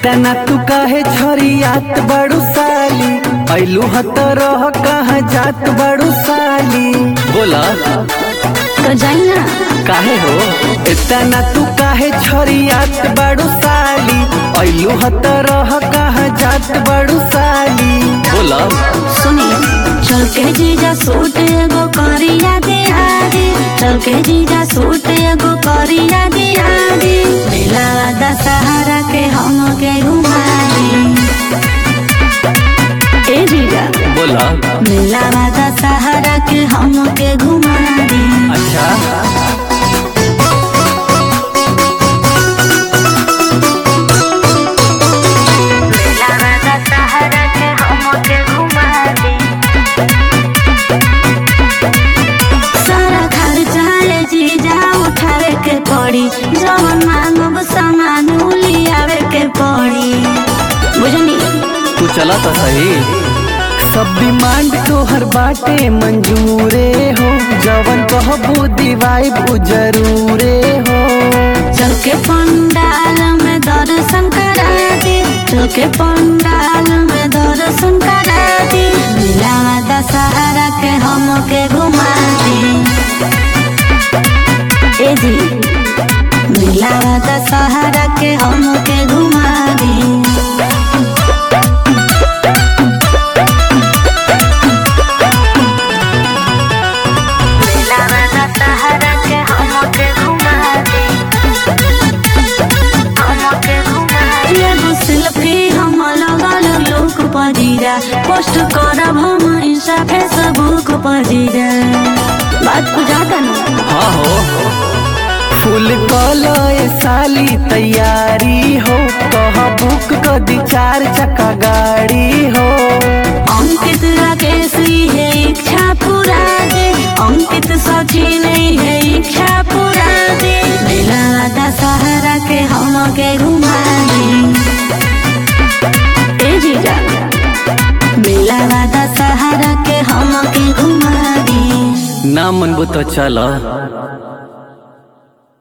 इतना तू काहे छरियात बड़ू साली ऐलू हत रह कहाँ जात बड़ू साली बोला तो जाई ना काहे हो इतना तू काहे छरियात बड़ू साली ऐलू हत रह कहाँ जात बड़ू साली बोला सुनी चल के जीजा सूट एगो करिया दिहारी चल के जीजा सूट एगो करिया दिहारी मेला दशहरा के हम के घुमारी ए जीजा बोला मेला दशहरा के हम के घुमारी अच्छा मेला दशहरा के हम के घुमारी सारा खर्चा ले जीजा उठावे के पड़ी जवन मांगब सामान लियावे के पड़ी बुझनी तू चला तो सही सब डिमांड तोहर बाटे मंजूरे हो जवन कहबू दिवाई बू जरूरे हो चल के पंडाल में दर्शन करा दी चल के पंडाल में दर्शन करा दी मिला दशहरा के हम के घुमा दी ए जी मिला दशहरा के हम के घुमा दी मेला दशहरा के हम के घुमा दी हम के घुमा दी एगो सेल्फी हम लगल लोक पजीरा पोस्ट करब हम इंस्टा फेसबुक पजीरा बात बुझाता ना हाँ हो फुल कलो ए साली तैयारी हो कह बुक क दी चार चक्का गाड़ी हो अंकित राकेश है इच्छा पूरा दे अंकित सचिन है इच्छा पूरा दे मेला दशहरा के हम के घुमा दी ए जीजा मेला दशहरा के हम के घुमा दी ना मनबू तो चल